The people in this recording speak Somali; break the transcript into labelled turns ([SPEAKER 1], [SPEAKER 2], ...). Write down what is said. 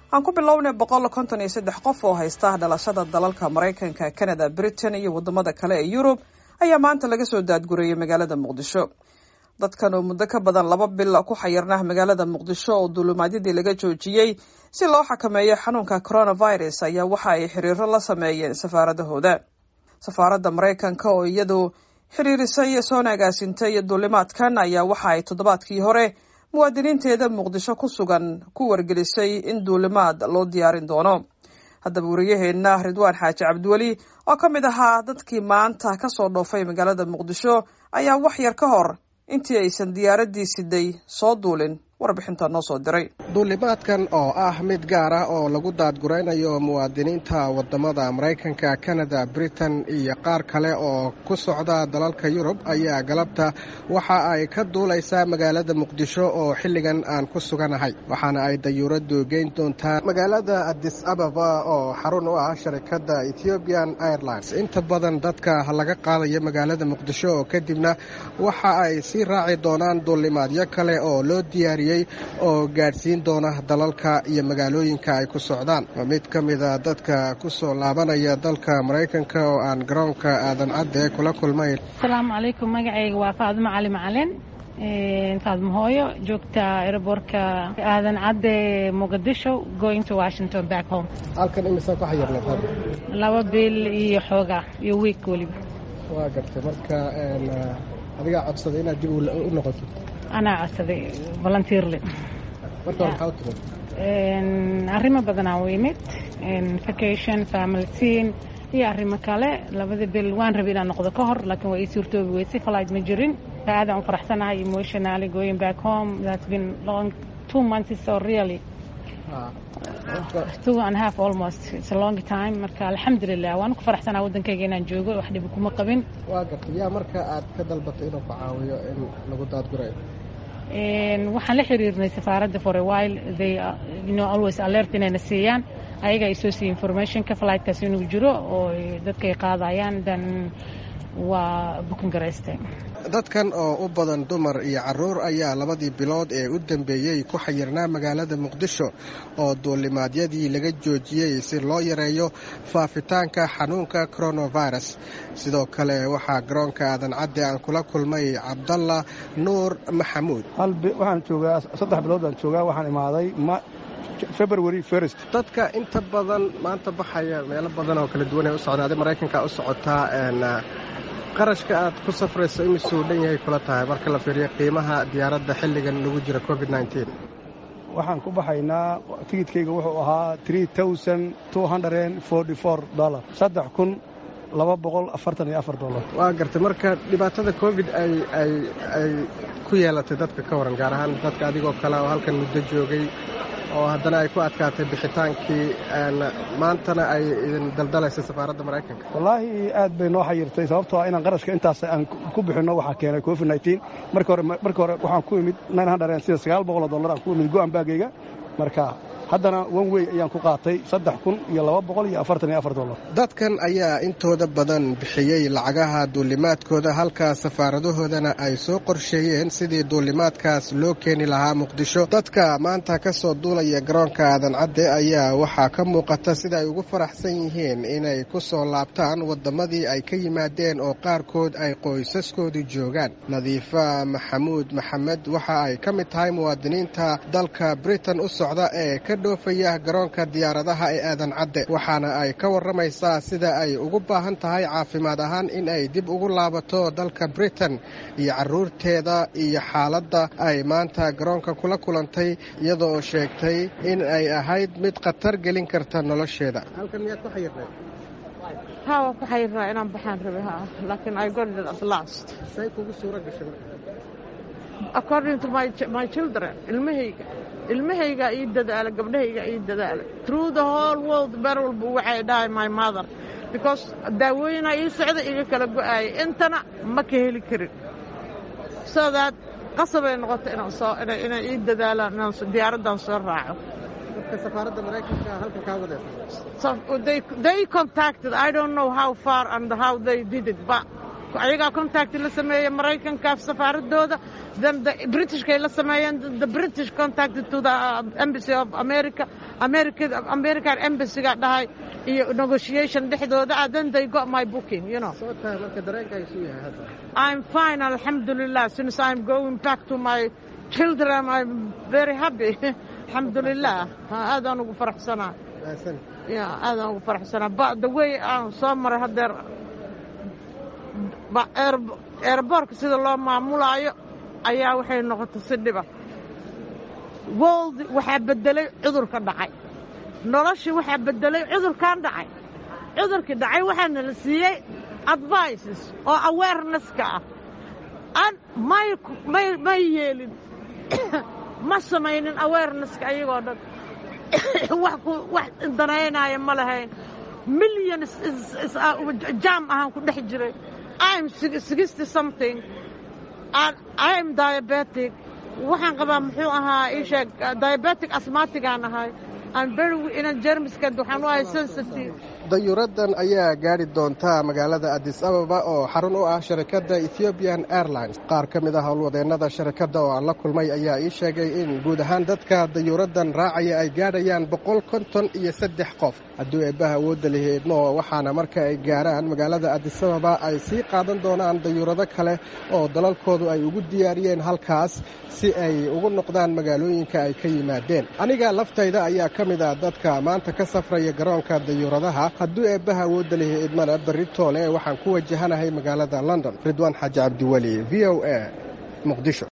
[SPEAKER 1] aan ku bilownay boqol konton iyo saddex qof oo haysta dhalashada dalalka maraykanka canada britain iyo wadamada kale ee yurub ayaa maanta laga soo daadgurayay magaalada muqdisho dadkan oo muddo ka badan laba bil ku xayirnah magaalada muqdisho oo duulumaadyadii laga joojiyey si loo xakameeyo xanuunka coronavirus ayaa waxa ay xiriiro la sameeyeen safaaradahooda safaaradda maraykanka oo iyadu xiriirisay soona agaasintay duulimaadkan ayaa waxa ay toddobaadkii hore muwaadiniinteeda muqdisho ku sugan ku wargelisay in duulimaad loo diyaarin doono haddaba wariyaheenna ridwaan xaaji cabdiweli oo ka mid ahaa dadkii maanta ka soo dhoofay magaalada muqdisho ayaa wax yar ka hor intii aysan diyaaraddii siday soo duulin warbixinta noo soo diray
[SPEAKER 2] duulimaadkan oo ah mid gaar ah oo lagu daadguraynayo muwaadiniinta wadamada maraykanka kanada britain iyo qaar kale oo ku socda dalalka yurub ayaa galabta waxa ay ka duulaysaa magaalada muqdisho oo xilligan aan ku suganahay waxaana ay dayuuraddu geyn doontaa magaalada adis ababa oo xarun u ah sharikadda ethiopian airlines inta badan dadka laga qaadayo magaalada muqdisho oo kadibna waxa ay sii raaci doonaan duulimaadyo kale oo loo diyaariyey oo gaadhsiin doona dalalka iyo magaalooyinka ay ku socdaan mid ka mida dadka ku soo laabanaya dalka maraykanka oo aan garoonka aadan cadde kula kulmay
[SPEAKER 3] asalaamu calaykum magacayga waa faadimo cali macalin faadmo hooyo joogta aeroboortka aadan cadde muqdisho going to washington back home
[SPEAKER 2] halkan imisaa ku xayirnay
[SPEAKER 3] laba bil iyo xoogaa iyo wiik weliba
[SPEAKER 2] waa gartay marka adigaa codsaday inaad dib u noqoto
[SPEAKER 3] anaa codsaday volunteerly
[SPEAKER 2] marka hore maxaa u timid
[SPEAKER 3] arrimo badanaa u imid vacation family scene iyo arrimo kale labada bil waan rabay inaan noqdo ka hor laakiin waa ii suurtoobi weysay flight ma jirin aadaan u faraxsanahay emotionally going back home that's been long two months so really two and a half almost it's a long time marka alxamdulilah waan ku faraxsanaa waddankayga inaan joogo wax dhibi kuma qabin
[SPEAKER 2] waa gartay yaa marka aad ka dalbatay inuu ku caawiyo in lagu daadgurayo
[SPEAKER 3] waxaan la xiriirnay safaaradda for a while they you know always alert inayna siiyaan ayaga ay soo siiya informationka flightkaas inuu jiro oo dadkay qaadayaan dan waa bukin garaystay
[SPEAKER 2] dadkan oo u badan dumar iyo caruur ayaa labadii bilood ee u dambeeyey ku xayirnaa magaalada muqdisho oo duulimaadyadii laga joojiyey si loo yareeyo faafitaanka xanuunka coronavirus sidoo kale waxaa garoonka aadan cadde aan kula kulmay cabdalla nuur maxamuud
[SPEAKER 4] waxaan joogaa saddex bilood baan joogaa waxaan imaaday february first
[SPEAKER 2] dadka inta badan maanta baxaya meelo badan oo kala duwan ee u socdaaday maraykanka u socotaa qarashka aad ku safrayso imisuu dhan yahay kula tahay marka la fiiriyo qiimaha diyaaradda xilligan lagu jira covid
[SPEAKER 4] waxaan ku baxaynaa tigidkayga wuxuu ahaa dolar saddex kun laba boqol afartan iyo afar dolar
[SPEAKER 2] waa gartay marka dhibaatada covid ay ku yeelatay dadka ka waran gaar ahaan dadka adigoo kale oo halkan muddo joogay oo haddana ay ku adkaatay bixitaankii maantana ay idin daldalaysa safaaradda maraykanka
[SPEAKER 4] wallaahi aad bay noo xayirtay sababtoo ah inaan qarashka intaas aan ku bixinno waxaa keenay covid nneteen marka hore marka hore waxaan ku imid nine hundred sida sagaal boqol oo dollar aan ku imid go-an baagayga marka haddana one wey ayaan ku qaatay saddex kun iyo laba boqol iyo afartan iyo afar dollar
[SPEAKER 2] dadkan ayaa intooda badan bixiyey lacagaha duulimaadkooda halka safaaradahoodana ay soo qorsheeyeen sidii duulimaadkaas loo keeni lahaa muqdisho dadka maanta ka soo duulaya garoonka aadan cadde ayaa waxaa ka muuqata sida ay ugu faraxsan yihiin inay ku soo laabtaan waddamadii ay ka yimaadeen oo qaarkood ay qoysaskoodu joogaan nadiifa maxamuud maxamed waxa ay ka mid tahay muwaadiniinta dalka britain u socda ee ka dhoofaya garoonka diyaaradaha ee aadan cadde waxaana ay ka warramaysaa sida ay ugu baahan tahay caafimaad ahaan in ay dib ugu laabato dalka britain iyo carruurteeda iyo xaaladda ay maanta garoonka kula kulantay iyadoo sheegtay in ay ahayd mid khatar gelin karta nolosheeda halkan miyaad ku xayirnay
[SPEAKER 5] haa waan ku xayirnaa inaan baxaan rabe ha laakiin I got it at last
[SPEAKER 2] say kugu suura gashay
[SPEAKER 5] according to my, my children ilmahayga ilmahayga ii dadaala gabdhahayga ii dadaala through the whole world ber walba waxay dhahay my mother because daawooyinaa ii socda iga kala go'aaya intana ma ka heli karin so that qasabay noqota inaan soo inay ii dadaalaan inaan diyaaraddan soo raaco
[SPEAKER 2] safaaradda maraykanka halkan kaa wadeen
[SPEAKER 5] so they, they contacted I don't know how far and how they did it but ayagaa contact la sameeya maraykanka safaaradooda then the britishkay la sameeyeen the british contacted to the embassy of america america american embassy-ga dhahay iyo negotiation dhexdooda ah then they got my booking you know I'm fine alxamdulilah since I'm going back to my children I'm very happy alxamdulilah aadaan ugu faraxsanaa ya aadaan ugu faraxsanaa ba the way aan soo maray hadeer eeraboorka sida loo maamulaayo ayaa waxay noqotay si dhiba world waxaa bedelay cudurka dhacay noloshii waxaa bedelay cudurkan dhacay cudurkii dhacay waxaana la siiyey advices oo awarenesska ah an may may may yeelin ma samaynin awarenesska ayagoo dhan wax ku wax danaynaya ma lahayn million jam ahaan ku dhex jiray I'm sixty something and I'm diabetic waxaan qabaa muxuu ahaa ii sheeg diabetic asmatigaan ahay and very inan jermiska waxaan u ahay sensitive
[SPEAKER 2] dayuuraddan ayaa gaadhi doonta magaalada adis ababa oo xarun u ah sharikadda ethiopian airlines qaar ka mid ah howlwadeennada sharikadda oo aan la kulmay ayaa ii sheegay in guud ahaan dadka dayuuraddan raacaya ay gaadhayaan boqol konton iyo saddex qof hadduu eebbaha awoodda liheedmo waxaana marka ay gaarhaan magaalada adis ababa ay sii qaadan doonaan dayuurado kale oo dalalkoodu ay ugu diyaariyeen halkaas si ay ugu noqdaan magaalooyinka ay ka yimaadeen aniga laftayda ayaa ka mid ah dadka maanta ka safraya garoonka dayuuradaha hadduu eebbaha awoodda lihi idmana berri toole waxaan ku wajahanahay magaalada london ridwaan xaaji cabdiweli v o a muqdisho